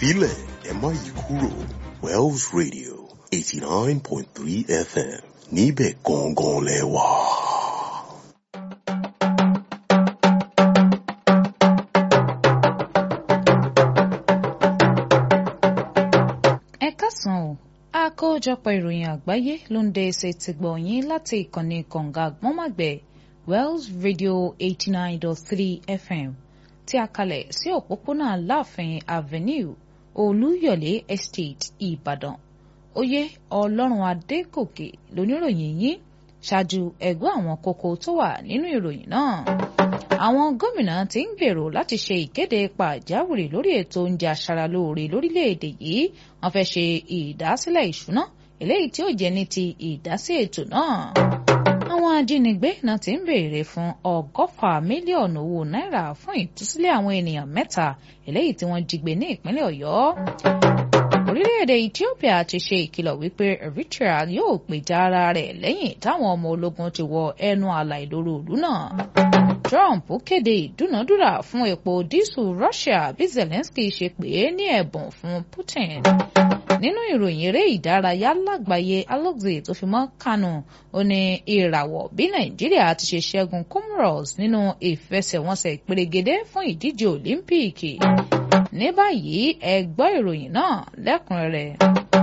filẹ̀ ẹ má yí kúrò Wells Radio eighty nine point three FM níbẹ̀ gangan lẹ wà. ẹ kásán o àkójọpọ̀ ìròyìn àgbáyé ló ń dé ṣe ti gbọ̀ yín láti ìkànnì kọ̀ǹga àgbọ̀nmàgbẹ̀ Wells Radio eighty nine dot three FM tí a kalẹ̀ sí òpópónà Láàfin Avenue Olúyọ̀lé Estate Ìbàdàn oyè Ọlọ́run Adégòkè lóníròyìn yín ṣáájú ẹgbẹ́ àwọn kókó tó wà nínú ìròyìn náà àwọn gómìnà ti ń gbèrò láti ṣe ìkéde pàjáwìrì lórí ètò oúnjẹ aṣaralóore lórílẹ̀‐èdè yìí wọ́n fẹ́ ṣe ìdásílẹ̀ ìṣúná eléyìí tí ó jẹ́ ní ti ìdásí ètò náà. àwọn ajínigbé náà ti ń béèrè fún ọgọ́fà mílíọ̀nù owó náírà fún ìtúsílẹ̀ àwọn ènìyàn mẹ́ta eléyìí tí wọ́n jí gbé ní ìpínlẹ̀ ọ̀yọ́ orílẹ̀-èdè Ethiopia ti ṣe ìkìlọ̀ wípé Eritrea yóò gbèjà ara rẹ̀ lẹ́yìn táwọn ọmọ ológun ti wọ ẹnu ààlà ìloro ìlú náà. Trump kéde ìdúnàdúrà fún epo dísù Russia bí Zelensky ṣe pè é ní ẹ̀bùn fún Putin. nínú ìròyìn eré ìdárayá lágbàáyé Alexe tó fi mọ́ Kanu ó ní ìràwọ̀ bí Nàìjíríà ti ṣe ṣẹ́gun Comoros nínú ìfẹsẹ̀wọnsẹ̀ pèrègede fún ìdíje Òlímpíìkì ní báyìí ẹ gbọ́ ìròyìn náà lẹ́kùnrẹ́rẹ́.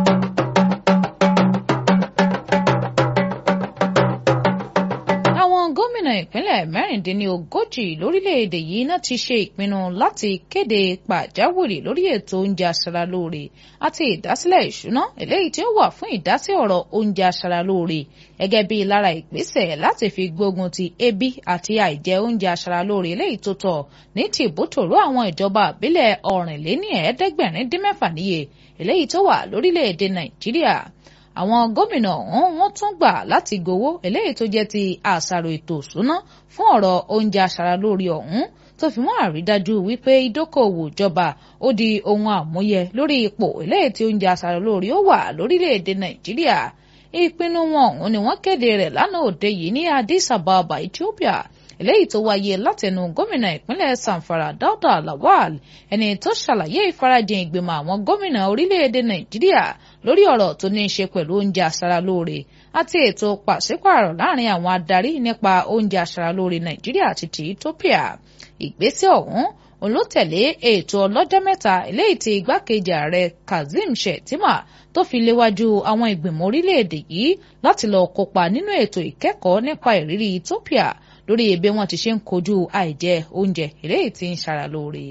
àwọn gómìnà ìpínlẹ̀ mẹ́rìndínlógójì lórílẹ̀‐èdè yìí náà ti ṣe ìpinnu láti kéde pàjáwìrì lórí ètò oúnjẹ aṣaralóore àti ìdásílẹ̀ ìṣúná eléyìí tí ó wà fún ìdásí ọ̀rọ̀ oúnjẹ aṣaralóore gẹ́gẹ́ bí lára ìgbésẹ̀ láti fi gbógun ti ebi àti àìjẹ oúnjẹ aṣaralóore eléyìí tó tọ́ ní tìbútòrò àwọn ìjọba àbílẹ̀ ọ̀rìnléní ẹ̀ẹ́dẹ́gbẹ̀rin dín mẹ́fà níye eléyìí tó wà lórílẹ̀‐èdè nàìjíríà àwọn gómìnà ọ̀hún wọ́n tún gbà láti gbowó eléyìí tó jẹ́ ti àṣàrò ètò ìṣúná fún ọ̀rọ̀ oúnjẹ aṣaralóore ọ̀hún tó fi mọ́ àrídájú wípé ìdókòwò ìjọba ó di ohun àmúyẹ lórí ipò eléyìí tí oúnjẹ aṣaralóore ó wà lórílẹ̀‐èdè nàìjíríà ìpinnu wọn ọ̀hún ni wọ́n kéde rẹ̀ lánàá òde yìí ní addis ababa ethiopia eléyìí tó wáyé látẹnu gómìnà ìpínlẹ̀ sanfara dauda lawal ẹni tó ṣàlàyé ìfarajìn ìgbìmọ̀ àwọn gómìnà orílẹ̀-èdè nàìjíríà lórí ọ̀rọ̀ tó ní í ṣe pẹ̀lú oúnjẹ aṣaralóore àti ètò pàṣípààrọ̀ láàrin àwọn adarí nípa oúnjẹ aṣaralóore nàìjíríà àti ti ethiopia ìgbésẹ̀ ọ̀hún olótẹ̀lé ètò ọlọ́jọ́ mẹ́ta eléyìí tí igbákejì ààrẹ kazeem shettima tó fi léwájú àwọn ìgbìmọ̀ orílẹ̀-èdè yìí láti lọ kópa nínú ètò ìkẹ́kọ̀ọ́ nípa ìrírí ethiopia lórí ebe wọn ti ṣe ń kojú àìjẹ oúnjẹ eléyìí tí ń ṣara lóore.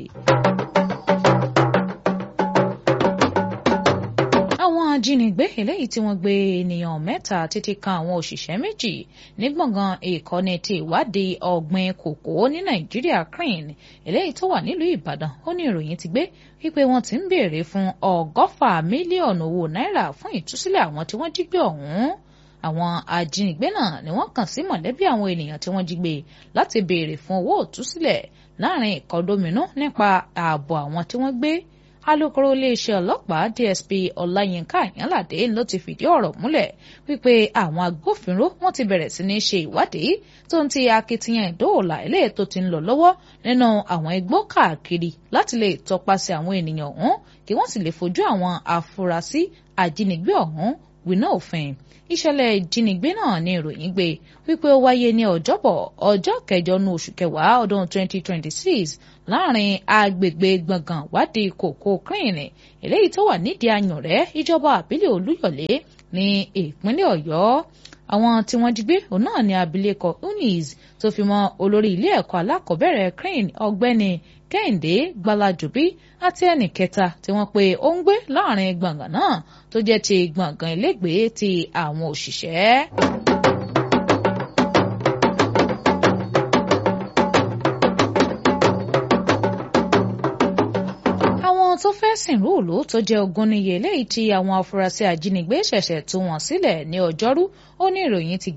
àwọn ajínigbé eléyìí tí wọ́n gbé ènìyàn mẹ́ta títí kan àwọn òṣìṣẹ́ méjì ní gbọ̀ngàn ìkọ́ni ti ìwádìí ọ̀gbìn kòkó ní nàìjíríà crane eléyìí tó wà nílùú ìbàdàn ó ní ìròyìn ti gbé wípé wọ́n ti ń béèrè fún ọgọ́fà mílíọ̀nù owó náírà fún ìtúsílẹ̀ àwọn tí wọ́n jí gbé ọ̀hún àwọn ajínigbé náà ni wọ́n kàn sí mọ̀lẹ́bí àwọn ènìyàn tí wọ́n jí gbé láti béèrè fún owó òtúsílẹ̀ láàrin ìkọdóminú nípa ààbò àwọn tí wọ́n gbé alukoro iléeṣẹ́ ọlọ́pàá DSP Ọláyínká Àyànládé ló ti fìdí ọ̀rọ̀ múlẹ̀ wípé àwọn agbófinró wọ́n ti bẹ̀rẹ̀ sí ní ṣe ìwádìí tó ń ti akitiyan ìdóòlà eléyìí tó ti ń lọ lọ́wọ́ nínú àwọn igbó káàkiri láti lè tọpasẹ̀ àwọn ènìyàn ọ̀hún kí wọ́n sì lè fojú àwọn afurasí ajínigbé ọ̀hún wíná òfin ìṣẹ̀lẹ̀ ìjínigbé náà ní ìròyìn gbé wípé ó wáyé ní ọjọ́bọ̀ ọjọ́ kẹjọ ní oṣù kẹwàá ọdún 2026 láàrin agbègbè gbọ̀ngàn wádìí kòkó crane eléyìí tó wà nídìí Àyànrẹ́ ìjọba àbílẹ̀ Olúyọ̀lé ní ìpínlẹ̀ Ọ̀yọ́ àwọn tí wọ́n jí gbé òun náà ní abilékọ Eunice tó fi mọ́ olórí ilé ẹ̀kọ́ alákọ̀ọ́bẹ̀rẹ̀ crane ọ̀gbẹ́ni Kẹ́hìndé Gbalajobi àti ẹnì kẹta tí wọ́n pe ó ń gbé láàrin gbọ̀ngàn náà tó jẹ́ ti gbọ̀ngàn ilégbèé ti àwọn òṣìṣẹ́. tó fẹ́ sìnrú ìlú tó jẹ́ ogún níye léyìí tí àwọn afurasí ajínigbé ṣẹ̀ṣẹ̀ tú wọn sílẹ̀ ní ọjọ́rú ó ní ìròyìn ti